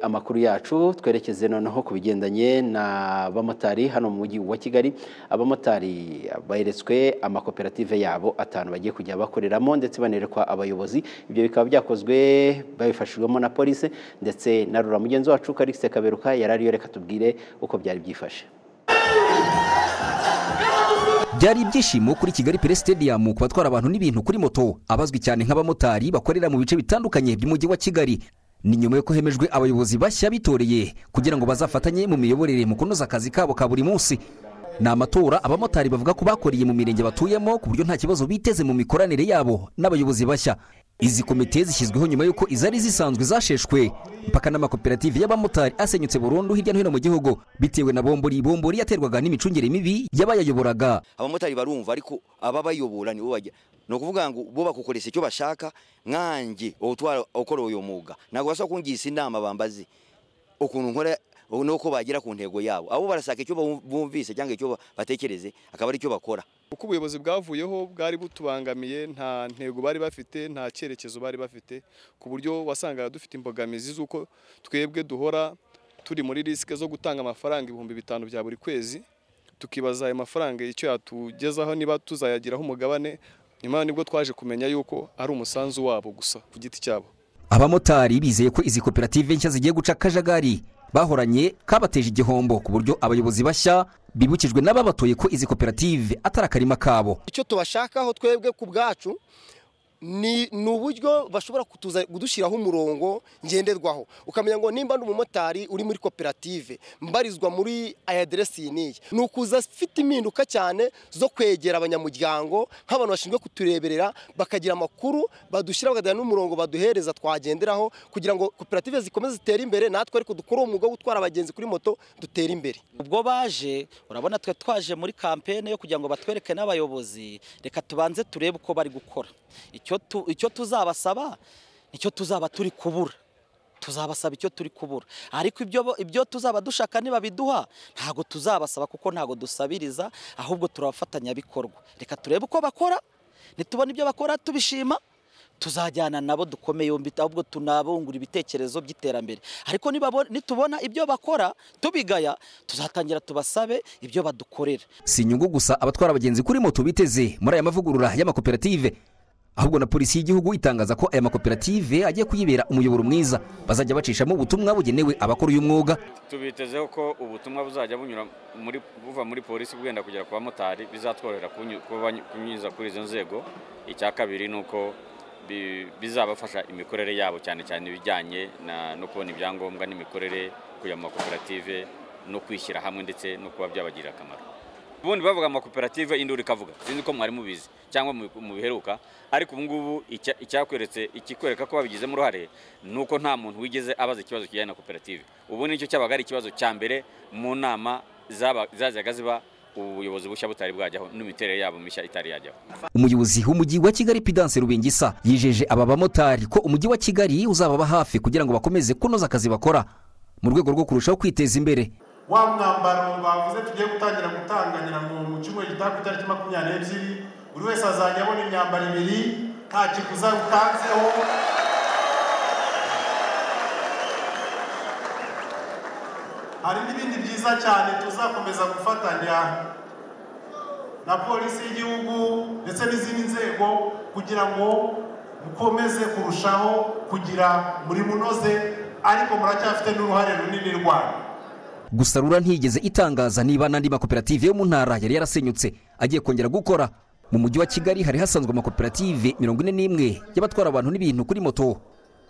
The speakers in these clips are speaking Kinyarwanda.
Amakuru yacu twerekeze noneho ku bigendanye n'abamotari hano mu mujyi wa Kigali abamotari beretswe amakoperative yabo atanu bagiye kujya bakoreramo ndetse banerekwa abayobozi ibyo bikaba byakozwe babifashijwemo na polisi ndetse na rura mugenzi wacu Karikise Kaberuka yari ariyo reka tubwire uko byari byifashe byari ibyishimo kuri kigali pere stadium ku batwara abantu n'ibintu kuri moto abazwi cyane nk'abamotari bakorera mu bice bitandukanye by'umujyi wa kigali ni nyuma y'uko hemejwe abayobozi bashya bitoreye kugira ngo bazafatanye mu miyoborere mu kunoza akazi kabo ka buri munsi ni amatora abamotari bavuga ko bakoreye mu mirenge batuyemo ku buryo nta kibazo biteze mu mikoranire yabo n'abayobozi bashya izi komite zishyizweho nyuma y'uko izari zisanzwe zasheshwe mpaka n'amakoperative y'abamotari asenyutse burundu hirya no hino mu gihugu bitewe na bombori bombori yaterwaga n'imicungire mibi y'abayayoboraga abamotari barumva ariko ababayobora nibo bajya ni ukuvuga ngo bo bakukoresha icyo bashaka nkanjye utwara ukora uyu mwuga ntabwo bashobora kungisa inama bambazi ukuntu nkora nuko bagera ku ntego yabo abo barasaka icyo bumvise cyangwa icyo batekereze akaba ari cyo bakora uko ubuyobozi bwavuyeho bwari butubangamiye nta ntego bari bafite nta cyerekezo bari bafite ku buryo wasangaga dufite imbogamizi z'uko twebwe duhora turi muri risike zo gutanga amafaranga ibihumbi bitanu bya buri kwezi tukibaza ayo mafaranga icyo yatugezaho niba tuzayagiraho umugabane nyuma nibwo twaje kumenya yuko ari umusanzu wabo gusa ku giti cyabo abamotari bizeye ko izi koperative nshya zigiye guca akajagari bahoranye kabateje igihombo ku buryo abayobozi bashya bibukijwe n'ababatoye ko izi koperative atari akarima kabo icyo tubashakaho twebwe ku bwacu ni uburyo bashobora kudushyiraho umurongo ngenderwaho ukamenya ngo nimba n'umumotari uri muri koperative mbarizwa muri aya aderesi n'iyi ni ukuza afite impinduka cyane zo kwegera abanyamuryango nk'abantu bashinzwe kutureberera bakagira amakuru badushyira bakagira n'umurongo baduhereza twagenderaho kugira ngo koperative zikomeze zitere imbere natwe ariko dukore umwuga wo gutwara abagenzi kuri moto dutere imbere ubwo baje urabona twe twaje muri kampeni yo kugira ngo batwereke n'abayobozi reka tubanze turebe uko bari gukora icyo tuzabasaba nicyo tuzaba turi kubura tuzabasaba icyo turi kubura ariko ibyo tuzaba dushaka nibabiduha ntabwo tuzabasaba kuko ntabwo dusabiriza ahubwo turabafatanyabikorwa reka turebe uko bakora nitubona ibyo bakora tubishima tuzajyana nabo dukome yombi ahubwo tunabungura ibitekerezo by'iterambere ariko nitubona ibyo bakora tubigaya tuzatangira tubasabe ibyo badukorera si inyungu gusa abatwara abagenzi kuri moto biteze muri aya mavugurura y'amakoperative ahubwo na polisi y'igihugu itangaza ko aya makoperative agiye kuyibera umuyoboro mwiza bazajya bacishamo ubutumwa bugenewe abakora uyu mwuga tubitezeho ko ubutumwa buzajya bunyura buva muri polisi bwenda kugera ku bamotari bizatworohera kunyuza kuri izo nzego icya kabiri ni uko bizabafasha imikorere yabo cyane cyane ibijyanye no kubona ibyangombwa n'imikorere kujya mu makoperative no kwishyira hamwe ndetse no kuba byabagirira akamaro ubundi bavuga amakoperative induru ikavuga sinzi ko mwari mubizi cyangwa mu biheruka ariko ubu ngubu icyakweretse ikikwereka ko babigizemo uruhare ni uko nta muntu wigeze abaza ikibazo kijyanye na koperative ubu nicyo cyabaga ari ikibazo cya mbere mu nama zajyaga ziba ubuyobozi bushya butari bwajyaho n'imiterere yabo mishya itari yajyaho umuyobozi w'umujyi wa kigali pidanse rubingisa yijeje aba bamotari ko umujyi wa kigali uzababa hafi kugira ngo bakomeze kunoza akazi bakora mu rwego rwo kurushaho kwiteza imbere wa mwambaro bavuze tugiye gutangira gutanganyira ngo mu cyumweru gitaha ku itariki makumyabiri n'ebyiri buri wese azajya abona imyambaro ibiri nta kiguzi utanzeho hari n'ibindi byiza cyane tuzakomeza gufatanya na polisi y'igihugu ndetse n'izindi nzego kugira ngo mukomeze kurushaho kugira muri munoze ariko muracyafite n'uruhare runini rwanyu gusa rura ntiyigeze itangaza niba n'andi makoperative yo mu ntara yari yarasenyutse agiye kongera gukora mu mujyi wa kigali hari hasanzwe amakoperative mirongo ine n'imwe y'abatwara abantu n'ibintu kuri moto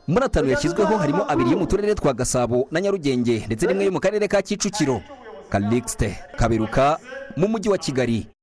muri atanu yashyizweho harimo abiri yo mu turere twa gasabo na nyarugenge ndetse n'imwe yo mu karere ka kicukiro kalixte kaberuka mu mujyi wa kigali